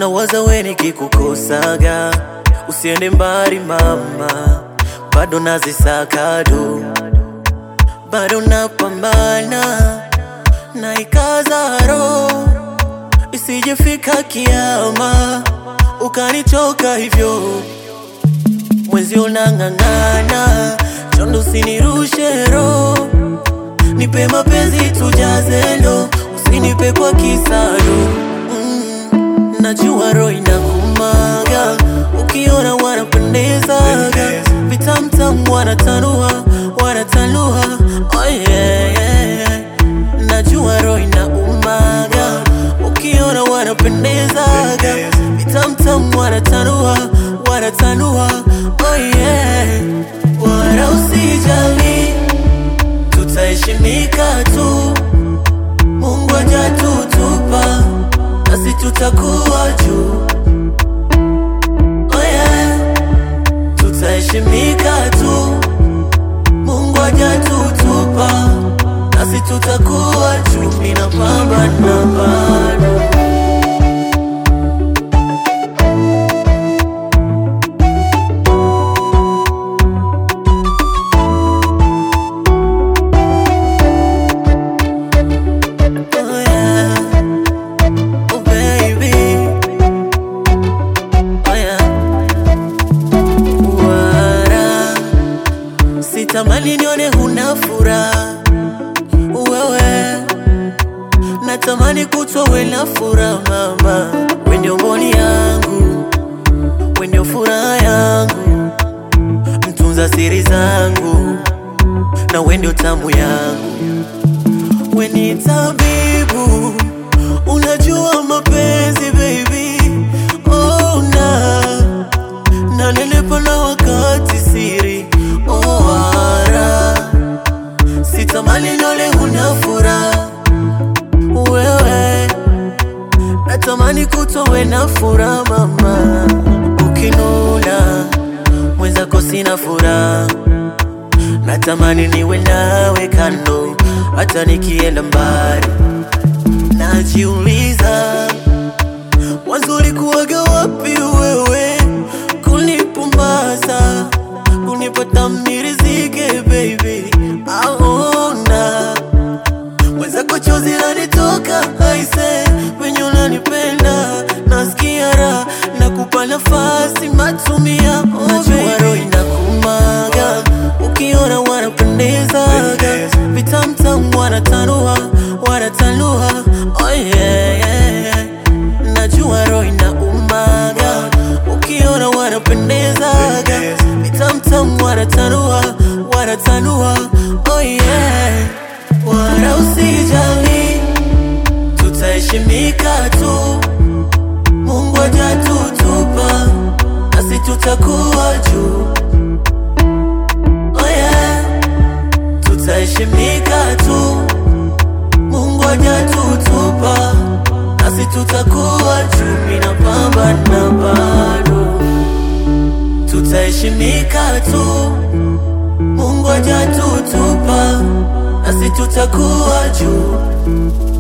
na waza we nikikukosaga, usiende mbali mama, bado nazisakado, bado napambana na ikaza roho, isijefika kiama ukanichoka hivyo mwezi unang'ang'ana, chondo usinirushe roho, nipe mapenzi tujaze ndo, usinipe kwa kisado mm, najua roho inakumaga, ukiona wanapendezaga, vitamtam wanatanua, wanatanua, oh yeah, yeah, yeah. najua roho inaumaga, ukiona wanapendezaga, vitamtam wanatanua, wanatanua, oh yeah, wala usijali, tutaheshimika tu, Mungu hajatutupa nasi tutakuwa juu, oh yeah, tutaheshimika tu, Mungu hajatutupa nasi tutakuwa juu, ninapambana bado Oh yeah, oh baby, oh yeah. Wara, sitamani nione huna furaha wewe, natamani kutwa we na furaha mama, we ndio mboni yangu, we ndio furaha yangu, mtunza siri zangu, na we ndio tamu yangu we ni tabibu, unajua mapenzi baby, oh na na nilipo na wakati siri oh ara, sitamani nole huna furaha wewe, natamani kutowe na furaha mama, ukinuna mwenzako sina furaha natamani niwe nawe kando, hata nikienda mbali. Najiuliza, mwanzo ulikuwaga wapi wewe, kunipumbaza, kunipata mnirizike baby, aona mwenzako chozi lanitoka aise, wenye unanipenda nasikia raha, nakupa nafasi matumia, oh, najua roho inakumaga ukiona wanapendezaga, vitamtam wanatanua, wanatanua, oh yeah, yeah, yeah. najua roho inaumaga ukiona wanapendezaga, vitamtam wanatanua, wanatanua, oh yeah, wala usijali, tutaheshimika tu, Mungu hajatutupa nasi tutakuwa juu oh yeah, tutaheshimika tu, Mungu hajatutupa nasi tutakuwa juu, ninapambana bado, tutaheshimika tu, Mungu hajatutupa nasi tutakuwa juu